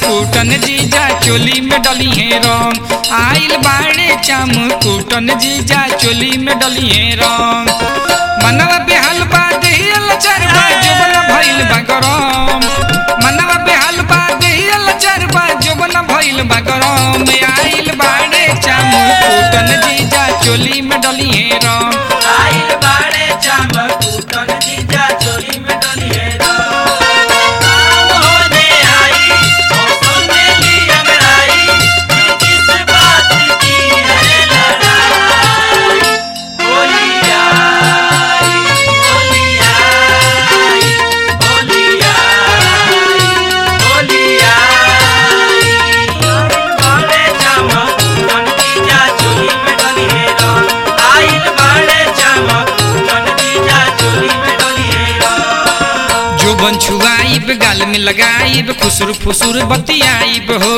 Coulter जीजा चोली में डली है रंग आइल बाड़े चाम कूटन जीजा चोली में डली है रंग मनवा बेहाल बा देहियल चरबा जोबन भइल बा गरम मनवा बेहाल बा देहियल चरबा जोबन भइल बा गरम आइल बाड़े चाम कूटन जीजा चोली में डली है रंग आइल बाड़े चाम कूटन जीजा चोली में डली है आम होने आई मौसम में ली अंगड़ाई किस बात की है लड़ाई होली आई होली आई होली आई होली आई बाड़े चाम कूटन जीजा चोली में डली है आइल बाड़े चाम कूटन जीजा चोली में डली है जोबन छुआइब गाल में लगाइब खुसुर फुसुर बतियाइब हो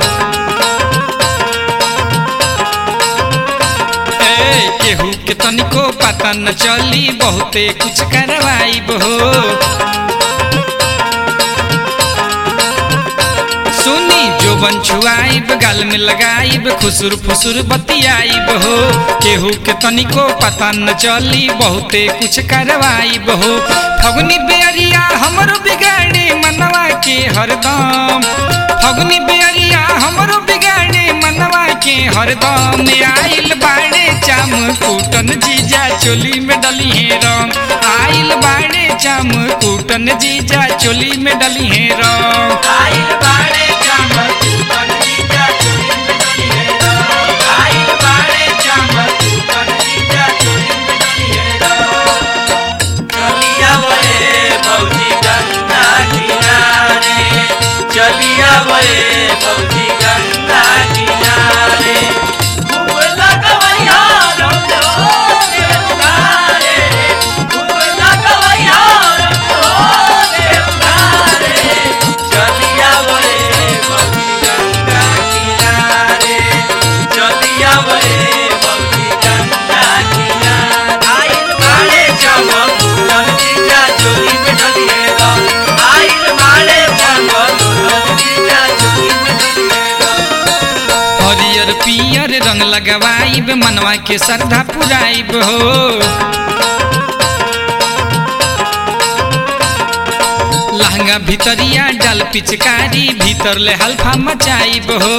ए, केहू के तनिको पता न चली बहुते कुछ करवाइब हो सुनी जोबन छुआइब गाल में लगाइब खुसुर फुसुर बतियाइब हो केहू के तनिको पता न चली बहुते कुछ करवाइब हो फगुनी बेरिया हमरो बिगाड़े मनवा के हरदम फगुनी बेरिया हमरो बिगाड़े मनवा के हरदम आइल बाड़े चाम कूटन जीजा चोली में डली है रंग आइल बाड़े चाम कूटन जीजा चोली में डली है रंग आइल बाड़े चाम कूटन जीजा चोली में डली है आइल बाड़े चाम कूटन जीजा चोली में डली है चलिया बड़े भौजी गंगा किनारे चलिया बड़े भौजी गंगा किनारे खूब लगवैया रंग रे उगारे खूब लगवैया रंग रे उगारे चलिया बड़े भौजी गंगा किनारे चलिया बड़े भौजी गंगा किनारे आइल बाड़े चमक फूलन जीजा चोली में डली है रंग आइल बाड़े चमक फूलन जीजा चोली में डली है रंग हरियर पियर रंग लगवाइब मनवा के श्रद्धा पुराइब हो लहंगा भितरिया डाल पिचकारी भीतर ले हल्फा मचाइब हो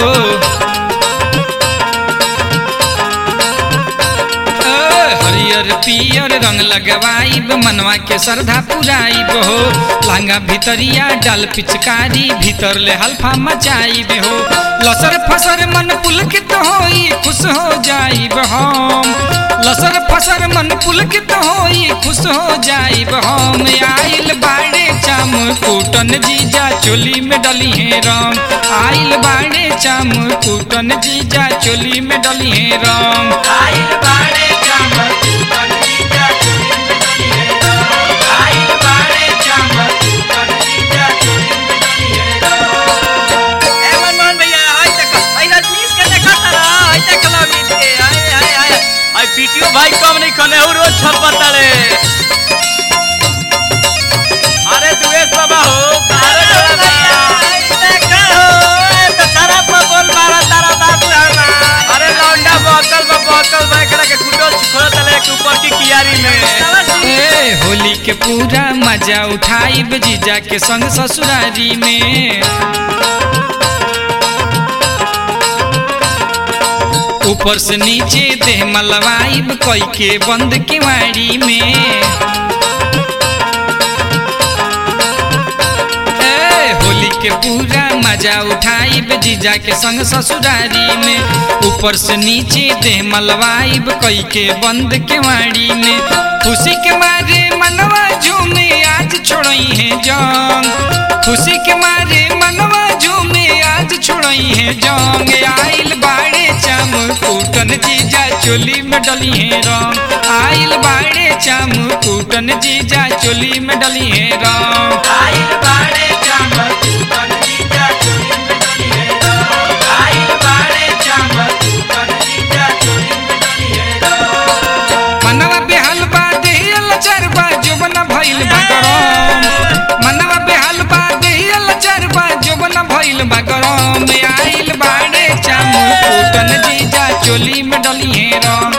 ओ, हरियर पियर रंग लगवाइब मनवा के श्रद्धा पुराइब हो लहंगा भितरिया डाल पिचकारी भीतर ले हल्फा मचाइब हो लसर फसर मन पुलकित होई खुश हो जाइब हम लसर फसर मन पुलकित होई खुश हो जाइब हम आइल बाड़े चाम कूटन जीजा चोली में डली है रंग आइल बाड़े चाम कूटन जीजा चोली में डली है रंग आइल बाड़े चमक फूलन जीजा चोली में डली है रंग आइल बाड़े चमक फूलन जीजा चोली में डली है रंग ए मनमोहन भैया हाय तक हाय रजनीश के देखा तारा हाय तक लमित के हाय हाय हाय हाय पीटीओ भाई कम नहीं कने हो रोज छप बताले अरे दुवेश बाबा हो अरे भैया देखा हो ए तो सारा बोल मारा तारा बाबू हना अरे लौंडा बोतल में बोतल में एकरा के कुटो छिखो तले के ऊपर की कियारी में ए होली के पूरा मजा उठाइब जीजा के संग ससुरारी में ऊपर से नीचे देह मलवाइब कई के बंद केवाड़ी में ए, होली के पूरा मजा उठाइब जीजा के संग ससुरारी में ऊपर से नीचे देह मलवाइब कई के बंद केवाड़ी में खुशी के मारे मनवा झूमे आज छोड़ई है जंग खुशी के मारे मनवा झूमे आज छोड़ई है जंग आइल बाड़े चाम कूटन जीजा चोली में डली है रंग आइल बाड़े चाम कूटन जीजा चोली में डली है रंग आइल बाड़े चमक फूलन जीजा चोली में डली है रंग आइल बाड़े चमक फूलन जीजा चोली में डली है रंग मनवा बेहाल बा देहियल चरबा जोबन भइल बा गरम मनवा बेहाल बा देहियल चरबा जोबन भइल बा गरम आइल बाड़े चाम कुटन जीजा चोली में डलिए रंग